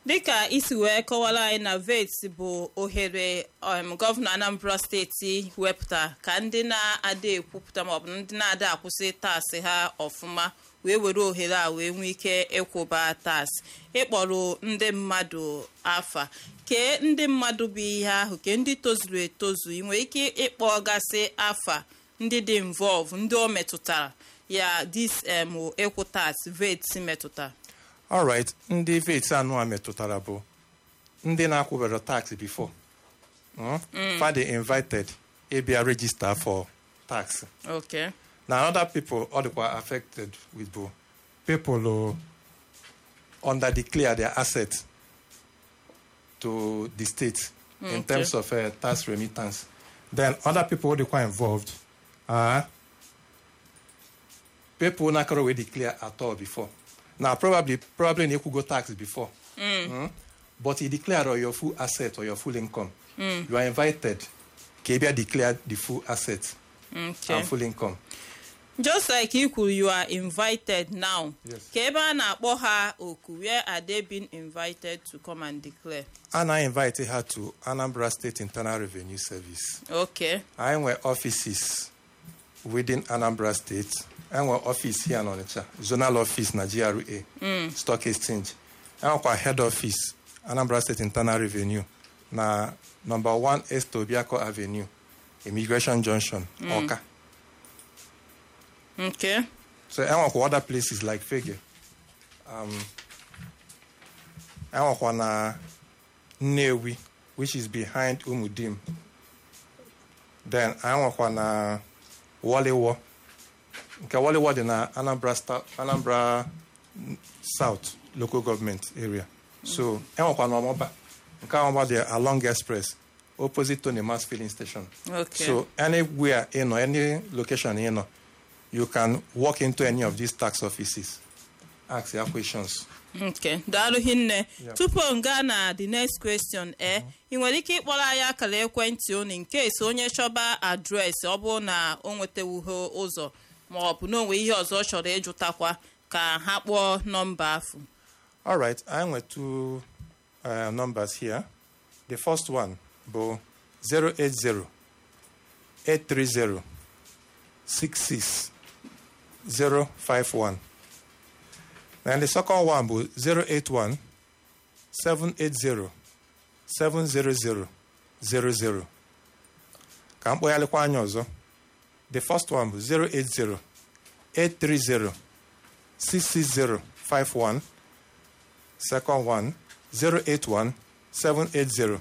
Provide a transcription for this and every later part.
dịka isi wee kọwara anyị na vet bụ ohere um, gọvanọ anambra steeti wepụta ka ndị na-ada ekwupụta maọbụ ndị na-ada akwụsị taasị ha ọfụma wee were ohere a wee nwee ike ịkwụba taasị ịkpọrọ ndị mmadụ afa kee ndị mmadụ bụ ihe ahụ ke ndị tozuru etozu ị nwere ike ịkpọgasị afa ndị dị involve ndị o metụtara ya dis em ịkwụ taasị vet metụtara alright ndị vet anụ a metụtara bụ ndị na-akwụbara tax before mm? fa dey invited ịbịa register for tax okay na other people ọ dịkwa affected with bụ people who under declare their assets to the state in Okay. terms of uh, tax remittance then other people who dịkwa involved are people nakọrọ wey declare at all before now probably probably na ịkwụgo tax before Mm? but you declare or your full asset or your full income you are invited ka ị bịa declare the full asset okay and full income just like you kwuru you are invited now Yes. ka ebe a na-akpọ ha oku where are they being invited to come and declare a na-invite ha to anambra state internal revenue service okay anyị nwe offices within anambra state enwe office here n'Ọnịcha zonal office na gra stock exchange enwekwa head office anambra state internal revenue na number 1 est obiako avenue immigration junction ọka okay so enwekwa other places like fege um, enwekwa na nnewi which is behind umudim then enwekwa na waliwo nke waliwo dị na anambra, sta- anambra south local government area so enwekwa na ọmọba nke ọmọba dị along express opposite tony mass filling station okay so anywhere you know, any location you know, you can walk into any of these tax offices, ask your questions. okay daalụ hinne Yeah. tupu m gaa na the next question e ị nwere ike ịkpọrọ anyị akara ekwentị unu nke esi onye chọba adreesị ọ bụrụ na o nwetawuho ụzọ ma ọ bụ na onwe ihe ọzọ ọ chọrọ ịjụtakwa ka ha kpọọ nọmba afụ All right, I went two uh, numbers here. The first one, bo 080 830 66 051. And the second one, bo 081 780 700 00. Ka mkpọgharịkwa anya ọzọ. The first one bụ 080 830 66051. Second one 081 780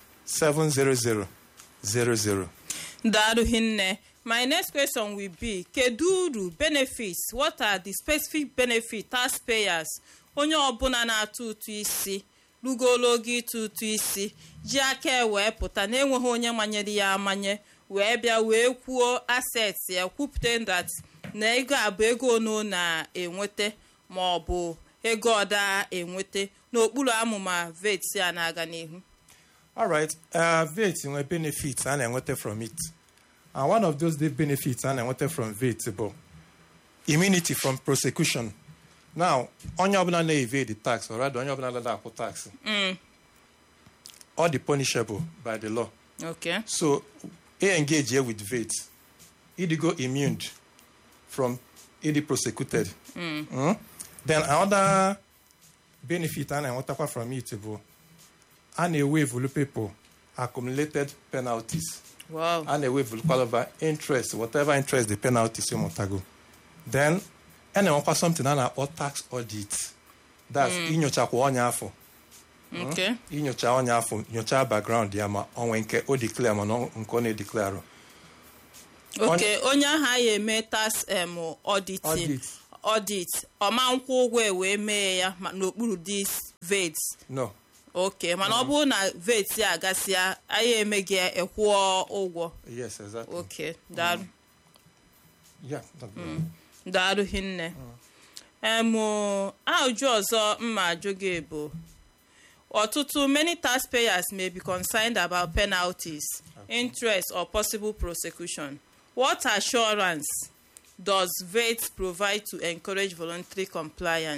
70000. Daalụ hinne. My next question will be kedu uru benefits what are the specific benefits taxpayers onye ọbụla na-atụ ụtụ isi rugolo oge ịtụ ụtụ isi ji aka wee pụta na-enweghị onye manyere ya amanye wee bịa wee kwuo assets ya kwupụta that na ego a bụ ego ono na-enweta ma ọ bụ ego ọda enweta n'okpuru amụma vet a na-aga n'ihu All right, uh, VAT nwere benefits a na-enweta from it. And one of those the benefits a na-enweta from VAT bụ immunity from prosecution. Now, onye ọbụla na-evade tax, or rather onye ọbụla na akwụ tax, all the punishable by the law. okay So, e engage here with VAT. Idigo immune from ịdị prosecuted. Mm? Then another benefit a na-enwetakwa from it bụ a na-ewevulu people accumulated penalties. wow a na-ewevulu kwalaba interest whatever interest the penalties ịmụtago. Then a na-enwekwa something a na-akpọ tax audit. That's inyochakwa onye afọ. okay inyocha onye afọ nyochaa background ya ma onwe nke o declare mana ọ- nke ọ na-edeclare oke onye ahụ anyị eme tax em auditing Audit. audit ọma nkwụ ụgwọ e wee mee ya ma- n'okpuru dis vet no oke mana ọ bụrụ na vet a gasịa anyị emeghị ya ekwụọ ụgwọ yes exactly oke daalụ yeah that- daalụ hinne em ajụ ọzọ mma ajụ gị bụ ọtụtụ many taxpayers may be concerned about penalties interest or possible prosecution what assurance does vet provide to encourage voluntary compliance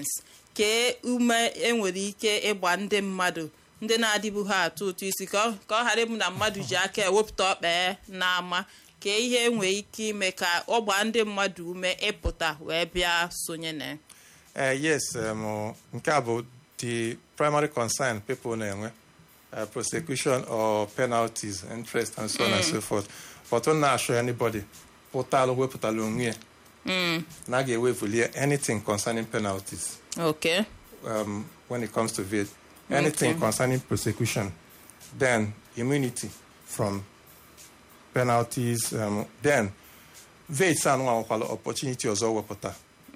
kee ume enwere ike ịgba ndị mmadụ ndị na-adịbu ha atụ ụtụ isi ka ọ ka ọ ghara ịbụ na mmadụ ji aka ewepụta ọkpa n'ama kee ihe enwere ike ime ka ọ gbaa ndị mmadụ ume ịpụta wee bịa sonye na ya. Uh, yes, um, nke a bụ the primary concern people na-enwe uh, prosecution or penalties, interest and so on and so forth. But ọ na-assure anybody pụtalụ wepụtala onwe ya na a ga-ewevulie anything concerning penalties okay um, when it comes to it. Anything Okay. concerning prosecution, then immunity from penalties, um, then VETS anụnwakwala opportunity ọzọ wepụta.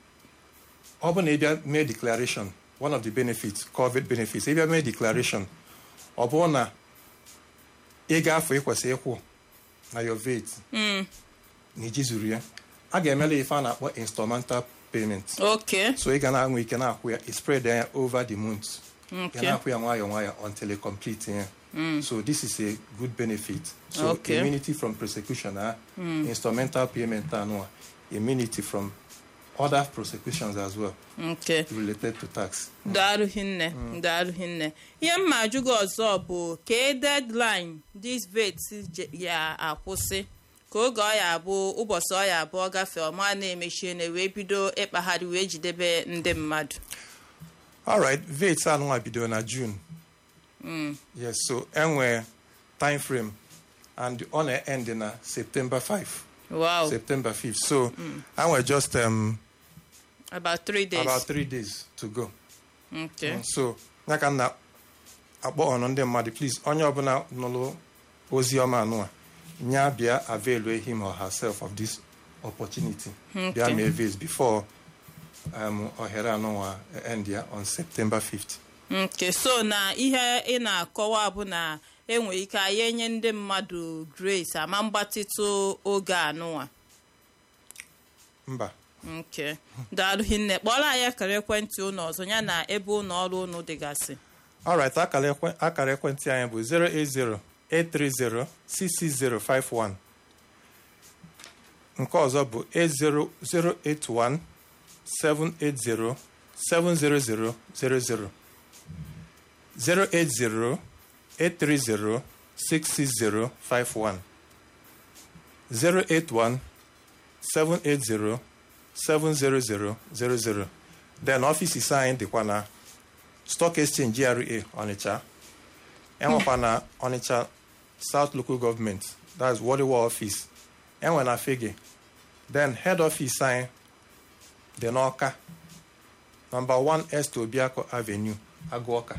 Ọ bụ na ịbịa mee declaration, one of the benefits, COVID benefits, ịbịa mee declaration, ọ bụrụ na ị ga-afọ ịkwesị ịkwụ na your VAT na iji zuru ya, a ga-emela ife a na-akpọ instrumental payment. okay So ị ga na-anwe ike na-akwụ ya, i spread ya over the month. Ị okay na-akwụ ya nwayọọ nwayọọ until you complete ya. So this is a good benefit. So Okay. immunity from prosecution, ah, instrumental payment anụwa, immunity from other prosecutions as well okay related to tax. daalụ hinne daalụ hinne ihe mma ajụ gị ọzọ bụ kee deadline this vet je- ya akwụsị ka oge ọ ya abụ ụbọchị ọ ya abụọ gafee ọma na-emechie na wee bido ịkpagharị wee jidebe ndị mmadụ All right, VAT anụnwa bidoro na June. Yes, so enwe time frame and ọ na-end na September 5. wow September 5th. So I was just um, about three days about three days to go. okay so ya ka m na-akpọ ọnụ ndị mmadụ please onye ọbụla nụrụ ozi ọma anụa nya bịa avail him or herself of this opportunity bịa mee vase before um, ohere anụnwa end ya on September 5th. nke so na ihe ị na-akọwa bụ na enwere ike anyị enye ndị mmadụ grace ama mgbatịtụ oge anụnwa mba nke daalụ hinne kpọrọ anyị akara ekwentị ụnụ ọzọ ya na ebe ụlọ ọrụ ụnụ dịgasị alright akara ekwe- akara ekwentị anyị bụ 080-830-66051 nke ọzọ bụ 081-780-70000 080-830-66051 081-780-70000 then ọfịs anyị dịkwa na stock exchange GRA Onitsha enwekwa na Onitsha South Local Government that's Waliwa office enwe na Fege then head office anyị dị n'Ọka number 1 Est Obiako Avenue Agụọka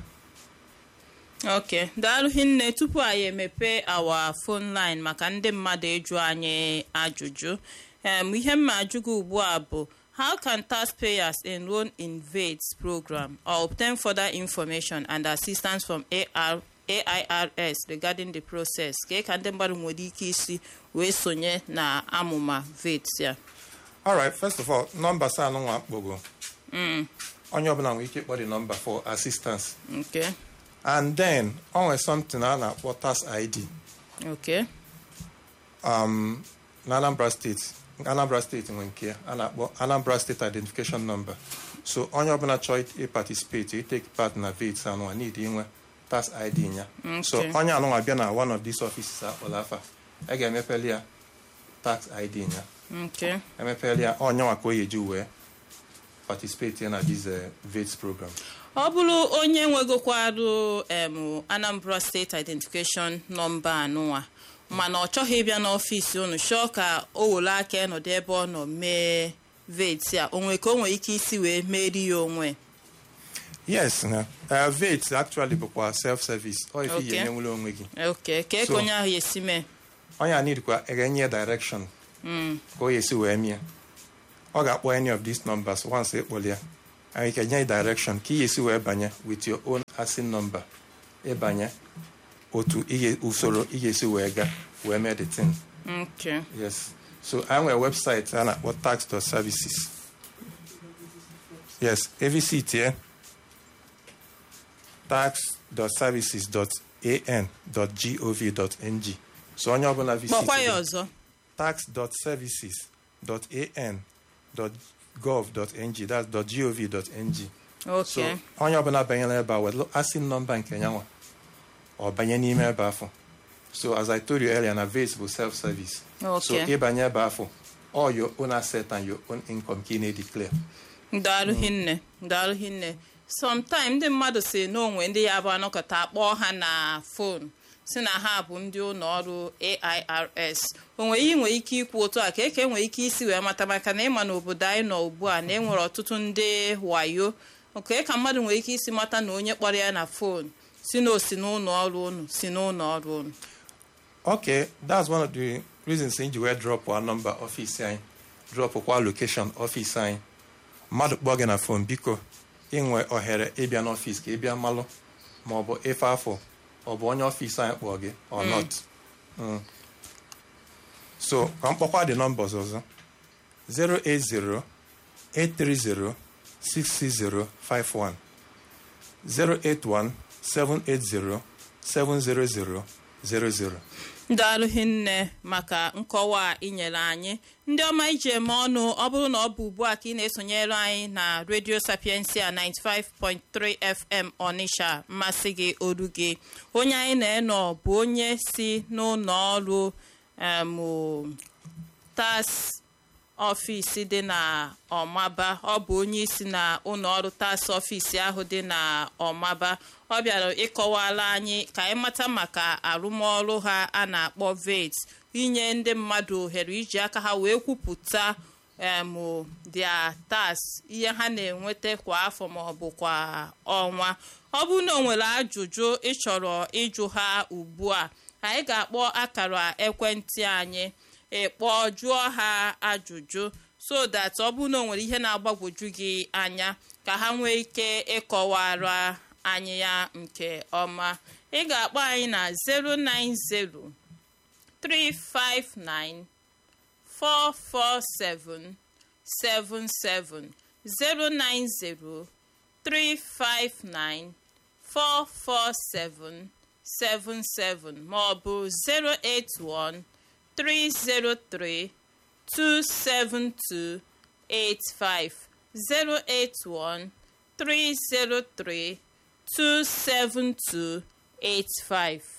ok daalụ hinne tupu anyị emepe awa phone line maka ndị mmadụ ịjụ anyị ajụjụ em ihe mma ajụ gị ugbu a bụ how can taxpayers enroll in VATS program or obtain further information and assistance from AR, AIRS regarding the process ka ka ndị mmadụ nwere ike isi wee sonye na amụma VATS ya alright first of all nọmba sa anụnwa kpogo onye ọbụla nwere ike ịkpọ the number for assistance ok and then o nwere something a na-akpọ tax ID ok um, na Anambra steeti Anambra steeti nwe nke ya a na-akpọ Anambra State Identification Number so onye ọbụla chọọ ịparticipate itake part na VAT anụnwa need inwe tax ID ya so Okay. onye anụnwa bịa na one of these offices akpọrọ afa a ga-emepeli ya tax ID ya ok emepeli ya onye nwa ka o yeji wee participate na this uh, VAT program ọ bụrụ onye nwegokwarụ em anambra steeti identification nọmba anụnwa mana ọ chọghị ịbịa n'ọfịs unu chọọ ka o were aka ịnọdụ ebe ọ nọ mee veti a onwe ka o nwere ike isi wee meri ya onwe yes na uh, VAT actually bụkwa self service ọ ife Okay. ihe enyenwere onwe gị oke ka eke So- onye ahụ esi mee onye a nidkwa enye direction ka o yesi wee mie ọ ga-akpọ any of these numbers once ịkpọli ya anyị ka nye direction ka ị yesi wee banye with your own ASIN number ịbanye otu ị ga- usoro ị ga-esi wee ga wee mee the thing ok yes so anyị nwere website a na-akpọ tax.services yes visit here tax.services.an.gov.ng so onye ọbụla visit kpọkwa ya here, ọzọ tax.services.an.gov.ng that's .gov.ng so Okay. onye ọbụla banyere ebe a welu asin nọmba nke nyanwa ọ banye n'ime ebe afọ so as i told you earlier na vase bụ self service so Okay. ịbanye ebe afọ all your own asset and your own income ka ị na-edeclare ndalụ hinne ndalụ hinne sometime ndị mmadụ si n'onwe ndị ya bụ anọkọta akpọọ ha na fon si na ha bụ ndị ụlọ ọrụ airs onwe ihe nwere ike ikwu otu a ka eke nwere ike isi wee mata maka na ịma n'obodo anyị nọ ugbu a na enwere ọtụtụ ndị wayo oke ka mmadụ nwere ike isi mata na onye kpọrọ ya na fon si na osi n'ụlọ ọrụ unu si n'ụlọ ọrụ unu okay that's one of the reasons nji wee drop our number ọfịs anyị drop kwa location ọfịs anyị mmadụ kpọọ gị na fon biko inwe ohere ịbịa n'ọfịs ka ịbịa malụ ma ọ bụ ife afọ ọ bụ onye ọfịs anyị kpọọ gị or not Mm. so ka m kpọkwa the numbers ọzọ 080 830 66051 081 780 70000 ndalụ hinne maka nkọwa a inyere anyị ndị ọma iji eme ọnụ ọ bụrụ na ọ bụ ugbu a ka ị na-esonyere anyị na radio sapiensia 95.3 fm ọnịsha mmasị gị olu gị onye anyị na-enọ bụ onye si n'ụlọ ọrụ em, tas ọfịs dị na ọmaba ọ bụ onye isi na ụlọ ọrụ tas ọfịs ahụ dị na ọmaba ọ bịara ịkọwala anyị ka anyị mata maka arụmọrụ ha a na-akpọ vet inye ndị mmadụ ohere iji aka ha wee kwupụta em dia tas ihe ha na-enweta kwa afọ ma ọ bụ kwa ọnwa ọ bụrụ na o nwere ajụjụ ịchọrọ ịjụ ha ugbu a anyị ga-akpọ akara ekwentị anyị ịkpọ jụọ ha ajụjụ so that ọ bụrụ na o nwere ihe na-agbagwoju gị anya ka ha nwee ike ịkọwara anyị ya nke ọma ị ga-akpọ anyị na 090 359 447 77 090 359 447 77 ma ọ bụ 081 303 272 85 081 303 272 85